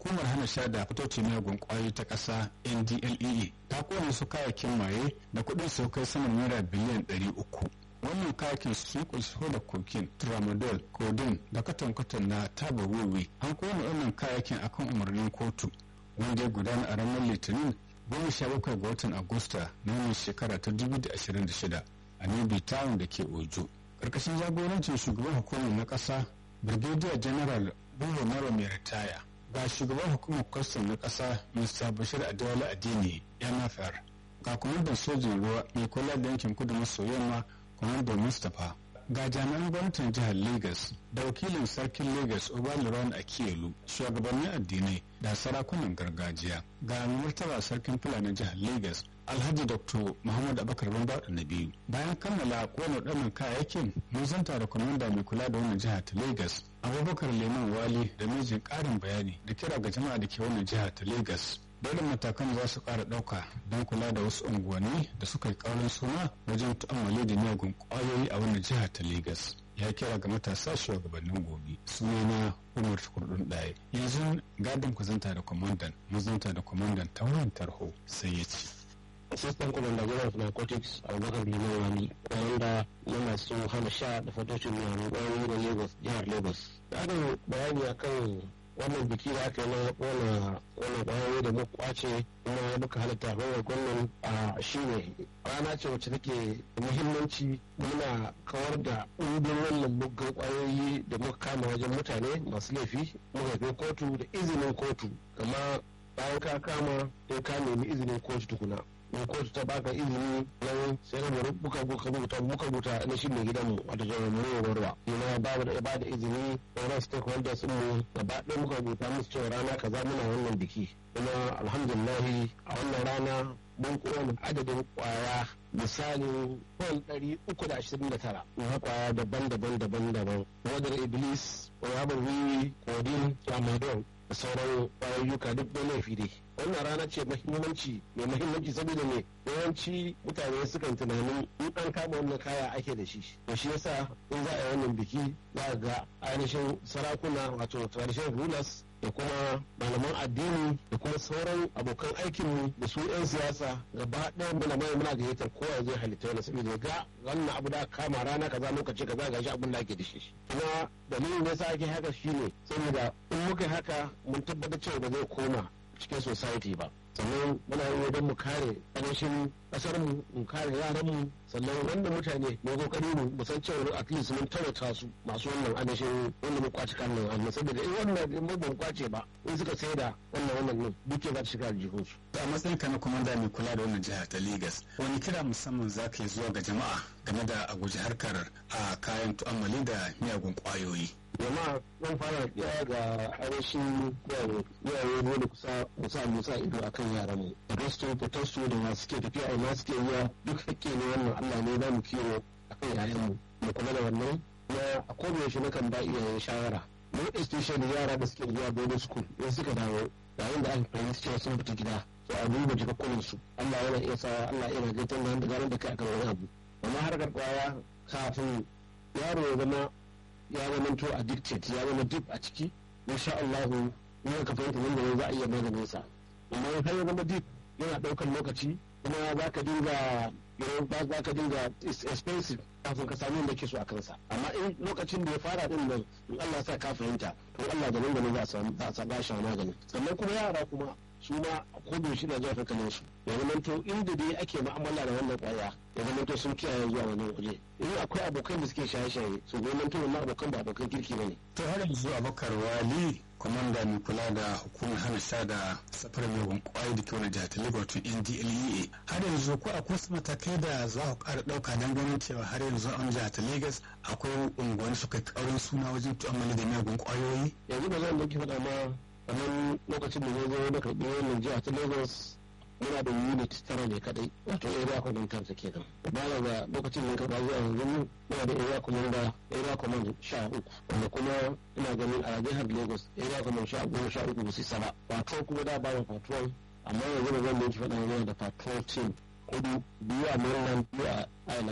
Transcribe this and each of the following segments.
hukumar hana sha da fitocin miyagun kwayoyi ta ƙasa ndlea ta kone su kayakin maye da kuɗin su kai saman naira biliyan ɗari uku wannan kayakin sun kunshi da cocaine tramadol codeine da katon-katon na taba wiwi an kone wannan kayakin akan umarnin kotu wanda ya gudana a ranar litinin goma sha bakwai ga watan agusta na wannan shekara ta 2026 a nibi town da ke ojo ƙarƙashin jagorancin shugaban hukumar na ƙasa brigadier general bulo mara mai ritaya ga shugaban hukumar kwastam na ƙasa mr bashir adewale adini nfr ga kwamandan sojin ruwa mai kula da yankin kudu maso yamma kwamandan mustapha ga jami'an gwamnatin jihar lagos da wakilin sarkin lagos obaliron akiyelu shugabannin addinai da sarakunan gargajiya ga martaba sarkin fulani jihar lagos alhaji dr muhammad abakar bamba na biyu bayan kammala kone waɗannan kayayyakin mun zanta da kwamanda mai kula da wannan jiha ta lagos abubakar leman wali da mijin ƙarin bayani da kira ga jama'a da ke wannan jiha ta lagos dole matakan za su ƙara ɗauka don kula da wasu unguwanni da suka yi ƙaurin suna wajen tu'ammali da miyagun ƙwayoyi a wannan jiha ta lagos ya kira ga matasa shugabannin gobe sunana umar kurdun ɗaya yanzu gadon ku zanta da kwamandan mazanta da kwamandan ta wurin tarho sai ya ce assistant commander general of narcotics abubakar liman wani wanda yana so hana sha da fatocin miyagun ƙwayoyi da lagos jihar lagos ƙarin bayani akan wannan biki da aka yi na wannan ƙwayoyi da muka kwace kuma muka halitta hanyar gwamnan a shi ne rana ce wacce take da muhimmanci muna kawar da ɗumbin wannan muggan ƙwayoyi da muka kama wajen mutane masu laifi muka kai kotu da izinin kotu kama bayan ka kama sai ka nemi izinin kotu tukuna in kotu ta baka izini nan sai ka buka buka rubuta muka rubuta na shi mai gidanmu wata jami'in mai warwa ina ba da ba da izini sauran stakeholders sun mu gaba ɗaya muka rubuta musu cewa rana kaza muna wannan biki kuma alhamdulillah a wannan rana mun kowane adadin kwaya misalin kwan ɗari uku da ashirin da tara na kwaya daban-daban daban-daban wadar iblis rabar wiwi kodin tramadol da sauran kwayoyuka duk da laifi dai wannan rana ce mahimmanci mai mahimmanci saboda me yawanci mutane sukan tunanin in an kama wannan kaya ake da shi to shi yasa in za a yi wannan biki za ga ainihin sarakuna wato traditional rulers da kuma malaman addini da kuma sauran abokan aikinmu da su 'yan siyasa gaba ɗaya muna mai muna gayyatar kowa zai halitta wani saboda ga wannan abu da kama rana kaza lokaci kaza ga shi abin da ake da shi kuma dalilin da yasa ake haka shine saboda in muka haka mun tabbatar cewa ba zai koma cikin society ba sannan muna yi don mu kare ƙarshen ƙasar mu mu kare yaran mu sannan wanda mutane mu kokari mu mu san cewa at least mun tawata su masu wannan adashin wanda mu kwaci kan nan amma saboda in wannan in mu kwace ba in suka sai da wannan wannan nan duke za ta shiga aljihun su a matsayin ka na komanda mai kula da wannan jiha ta Lagos wani kira musamman za ka yi zuwa ga jama'a game da a guji harkar a kayan tu'ammali da miyagun kwayoyi jama'a zan fara kiya ga arashin iyaye dole kusa kusa musa ido akan yaran mu da gasto fitasto da masu ke tafiya a masu ke iya duk hakke ne wannan Allah ne za mu kiwo akan yayan mu mu kula da wannan na a koda yaushe nakan ba iyaye shawara mu especially yara da suke zuwa boarding school in suka dawo yayin da aka fahimci cewa sun fita gida to a duba jikakkunan su Allah yana iya sawa Allah yana gaitan da ganin da kai akan wani abu amma harkar kwaya kafin yaro ya zama ya zamanto addicted ya zama dip a ciki insha Allah in ka fahimta nan da za a iya maganin sa amma in har ya zama dip yana daukar lokaci kuma za ka dinga za ka dinga is expensive kafin ka samu da ke so a kansa amma in lokacin da ya fara din nan in Allah sa ka fahimta to Allah da nan da nan za a samu za a samu shi magani sannan kuma yara kuma su ma ko da shi da zuwa hankalin su ya zama to inda dai ake mu'amala da wannan kwaya ya zama to sun kiyaye zuwa wannan waje in akwai abokan da suke shaye-shaye su zama to wannan abokan ba abokan kirki bane to har yanzu abakar wali kwamanda mai kula da hukumar hana sha da safar mai kwayoyi da ke wani jihar Lagos to NDLEA har yanzu ko akwai wasu matakai da za ku ƙara ɗauka don ganin cewa har yanzu an jihar Lagos akwai unguwanni suka ƙaurin suna wajen tu'ammali da miyagun kwayoyi yanzu ba zan dauki faɗa ma kamar lokacin da zai zo na karɓi wannan jiha ta lagos muna da unit tara ne kadai wato area command kansa kenan baya ga lokacin da karɓa zuwa yanzu muna da area command da area command sha uku wanda kuma ina ganin a jihar lagos area command sha goma sha uku ba su saba patrol kuma da ba da patrol amma yanzu da zan dauki faɗa mana da patrol team hudu biyu a mainland biyu a island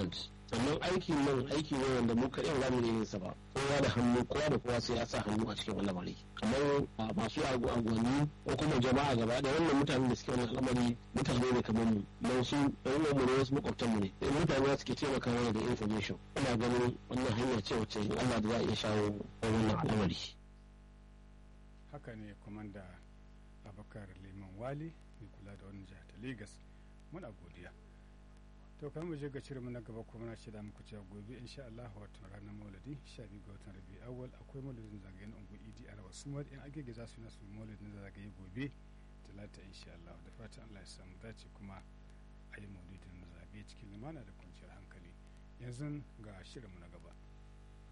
sannan aiki nan aiki ne wanda mu kaɗai za mu yin sa ba kowa da hannu kowa da kowa sai ya sa hannu a cikin wannan lamari kamar masu agwani ko kuma jama'a gaba da wannan mutanen da suke wannan al'amari mutane ne kamar mu don su ɗan mu ne wasu makwabtan mu ne mutane suke taimaka mana da information ina ganin wannan hanya ce wacce Allah da za a iya shawo wannan al'amari haka ne kwamanda abakar liman wali mai kula da wannan jihar ta lagos muna godiya to kan mu je ga shirin na gaba kuma na shida muku cewa gobe insha Allah wato ranar maulidi 12 ga watan rabi awal akwai maulidin zagayen ungu idi a rawa sumar in agege za su yi nasu maulidin zagaye gobe talata insha Allah da fatan Allah ya samu dace kuma a yi maulidin zagaye cikin lumana da kwanciyar hankali yanzu ga shirin na gaba